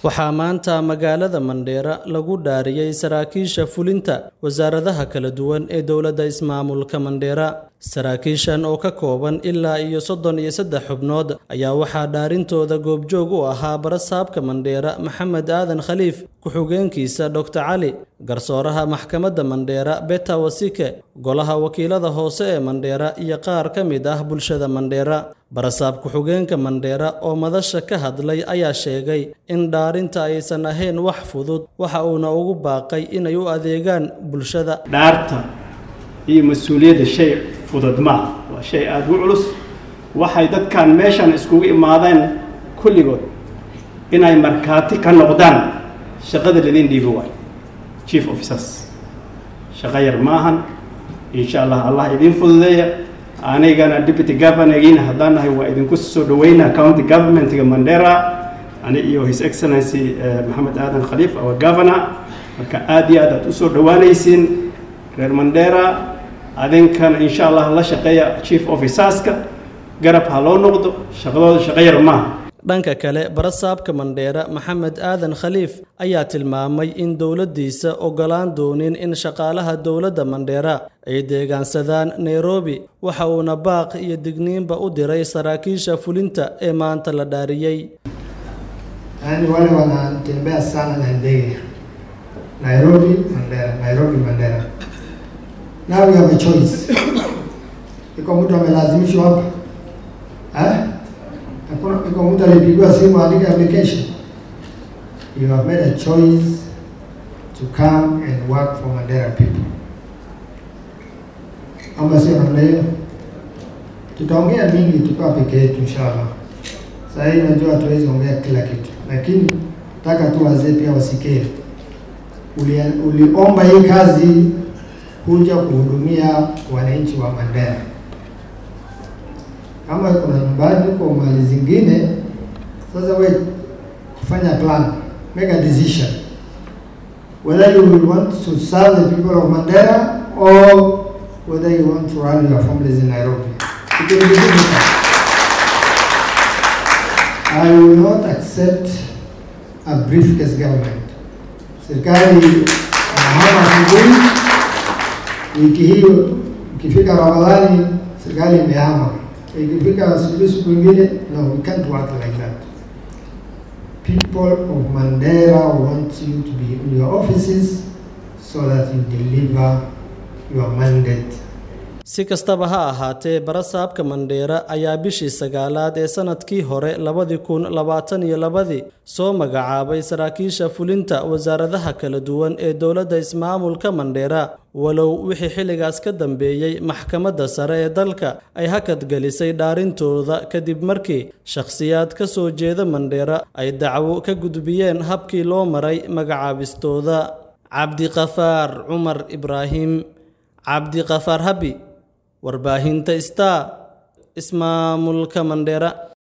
waxaa maanta magaalada mandheera lagu dhaariyey saraakiisha fulinta wasaaradaha kala duwan ee dowladda ismaamulka mandheera saraakiishan oo ka kooban ilaa iyo soddon iyo saddex xubnood ayaa waxaa dhaarintooda goobjoog u ahaa barasaabka mandheera maxamed aadan khaliif ku-xigeenkiisa doctor cali garsooraha maxkamadda mandheera beta wasike golaha wakiilada hoose ee mandheera iyo qaar ka mid ah bulshada mandheera barasaab ku-xigeenka mandheera oo madasha ka hadlay ayaa sheegay in dhaarinta aysan ahayn wax fudud waxa uuna ugu baaqay inay u adeegaan bulshada dhaarta iyo mas-uuliyadda shay fudud maaha waa shay aada u culus waxay dadkan meeshan iskugu imaadeen kulligood inay markhaati ka noqdaan shaqada ladin dhiibi waayo chief officers shaqo yar maahan insha allah allah idiin fududeeya anigana deputy governorgiina haddaan nahay waa idinku soo dhaweynaa county governmentga mandera ani iyo his excellency maxamed aadan khaliif our governor marka aada iyo aad aad usoo dhawaanaysiin reer mandera adinkana insha allah la shaqeeya chief officerska garab ha loo noqdo shaqadooda shaqo yar maaha dhanka kale barasaabka mandheera maxamed aadan khaliif ayaa tilmaamay in dowladdiisa ogolaan doonin in shaqaalaha dowladda mandheera ay deegaansadaan nairobi waxa uuna baaq iyo digniinba u diray saraakiisha fulinta ee maanta la dhaariyey yaani wale wanatembea sana na ndege Nairobi Mandera, Nairobi Mandera. Now we have a choice. Iko mtu amelazimishwa hapa eh? Hakuna iko mtu alipigiwa simu andike application. You have made a choice to come and work for Mandera people. Ama sio namna hiyo? Tutaongea mingi tukiwa peke yetu inshallah. Sasa hii najua hatuwezi ongea kila kitu, lakini nataka tu wazee pia wasikie. Uli, uliomba hii kazi kuja kuhudumia wananchi wa Mandera. Kama kuna nyumbani kwa mali zingine, sasa we kufanya plan, make a decision whether you will want to serve the people of Mandera or whether you want to run your families in Nairobi. It will be difficult. I will not accept a briefcase government. Serikali anahama asubuhi, wiki hiyo ikifika Ramadhani serikali imehama, ikifika asubuhi siku ingine, no, we can't work like that. People of Mandera want you to be in your offices so that you deliver your mandate si kastaba ha ahaatee barasaabka mandheera ayaa bishii sagaalaad ee sanadkii hore labadii kun labaatan iyo labadii soo magacaabay saraakiisha fulinta wasaaradaha kala duwan ee dowladda ismaamulka mandheera walow wixii xilligaas ka dambeeyey maxkamadda sare ee dalka ay hakad gelisay dhaarintooda kadib markii shakhsiyaad ka soo jeeda mandheera ay dacwo ka gudbiyeen habkii loo maray magacaabistooda cabdiqafaar cumar ibraahim cabdiqafaar habi warbaahinta star ismaamulka mandheera